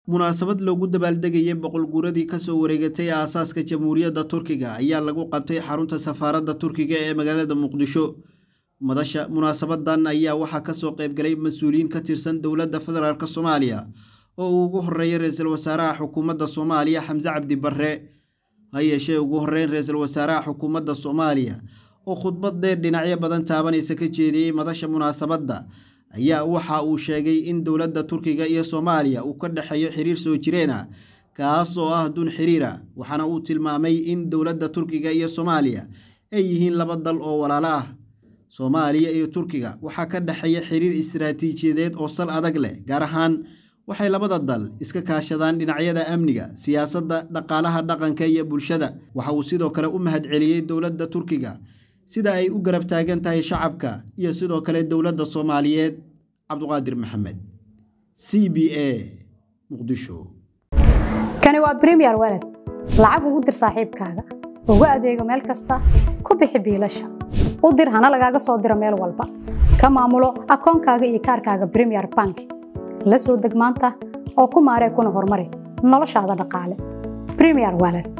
munaasabad loogu dabaaldegayay boqol guuradii kasoo wareegatay aasaaska jamhuuriyadda turkiga ayaa lagu qabtay xarunta safaaradda turkiga ee magaalada muqdisho madasha munaasabadan ayaa waxaa kasoo qaybgalay mas-uuliyiin ka tirsan dowladda federaalk soomaaliya oo uu ugu horeeyay ra-iisul wasaaraha xukuumadda soomaaliya xamse cabdi barre ha yeeshee ugu horeyn ra-iisul wasaaraha xukuumadda soomaaliya oo khudbad dheer dhinacyo badan taabanaysa ka jeediyey madasha munaasabadda ayaa waxa uu sheegay in dowladda turkiga iyo soomaaliya uu ka dhexeeyo xiriir soo jireen ah kaas oo ah dun xiriira waxaana uu tilmaamay in dowladda turkiga iyo soomaaliya ay yihiin laba dal oo walaalo ah soomaaliya iyo turkiga waxaa ka dhexeeya xiriir istaraatiijiyadeed oo sal adag leh gaar ahaan waxay labada dal iska kaashadaan dhinacyada amniga siyaasadda dhaqaalaha dhaqanka iyo bulshada waxa uu sidoo kale u mahadceliyey dowladda turkiga sida ay u garab taagan tahay shacabka iyo sidoo kale dowladda soomaaliyeed cabduqaadir maxamed c b a muqdisho kani waa bremiyer weled lacag ugu dir saaxiibkaaga ugu adeego meel kasta ku bixi biilasha u dir hana lagaaga soo diro meel walba ka maamulo akoonkaaga iyo kaarkaaga bremiyer bank la soo deg maanta oo ku maaree kuna horumari noloshaada dhaqaale bremiyer weled